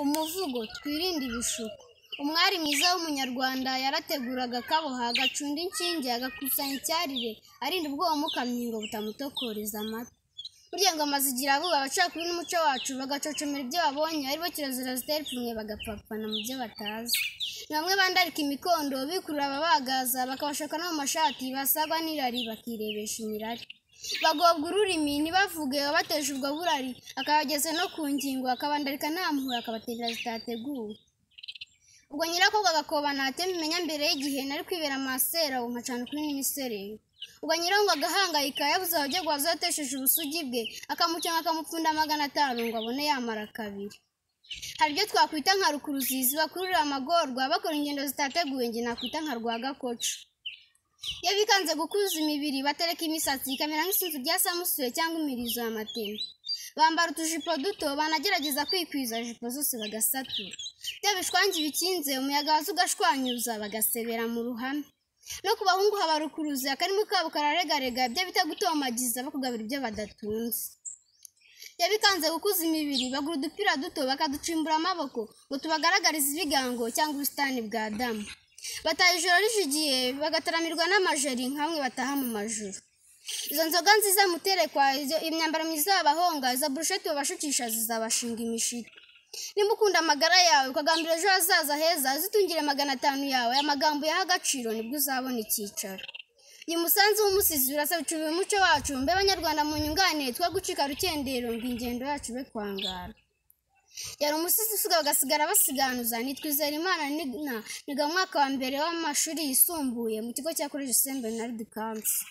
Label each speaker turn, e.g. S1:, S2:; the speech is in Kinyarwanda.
S1: umuvugo twirinde ibishuko umwari mwiza w'umunyarwanda yarateguraga akaboha agacunda inshinge agakusanya icyarire arinda ubwoba umukamyi ngo butamutokoreza amata burya ngoma zigira abuba abacakuri n'umuco wacu bagacocomera ibyo babonye ari bo kirazira zitera ipfunwe bagapfapfana mu byo batazi ni bamwe bandarika imikondo bikurura ababagaza bakabashaka no mu mashati basagwa n'irari bakirebesha imirari bagobwa ururimi ntibavuge wabateje ubwo burari akabageza no ku ngingo akabandarika nta mpuhwe akabatera zitateguwe ubwo nyirakobwa agakoba ntatema imenya mbere y'igihe nari kwibera masera ubu nkacana kuri minisereri ubwo nyirango agahangayika yabuze abajya guhaza yatesheje ubusugi bwe akamukenga akamupfunda magana atanu ngo abone yamara kabiri hari ibyo twakwita nka rukuruzizi bakururira amagorwa bakora ingendo zitateguwe njye nakwita nka rwagakoco iyo bikanze gukuza imibiri batereka imisatsi ikamera nk'isinzi rya samusuye cyangwa imirizo ya matema bambara utujipo duto banagerageza kwikwiza jipo zose bagasatura bya bishwangi bikinze umuyaga waza ugashwanyuza bagasebera mu ruhame no ku bahungu haba rukuruzi akarimo kabo kararegarega ibyo bita gutomagiza bakugabira ibyo badatunze iyo bikanze gukuza imibiri bagura udupira duto bakaducimbura amaboko ngo tubagaragarize ibigango cyangwa ubusitani bwa damu bataha ijoro rijugiye bagataramirwa n'amajeri nka bamwe bataha mu majoro izo nzoga nziza muterekwa izo- imyambaro myiza y'abahonga izo burusheti babashukisha zizabashinga imishito niba ukunda amagara yawe ukagambira ejo hazaza heza uzitungire magana atanu yawe aya magambo yaha agaciro nibwo uzabona icyicaro uyu musanzu w'umusizi urasabicubiye umuco wacu mbe abanyarwanda mu nyungane twe gucika rukendero ngo ingendo yacu be kwangara yari umusizi usiga bagasigara basiganuza nitwizera imana nina niga mu mwaka wa mbere w'amashuri yisumbuye mu kigo cya college saint bernard council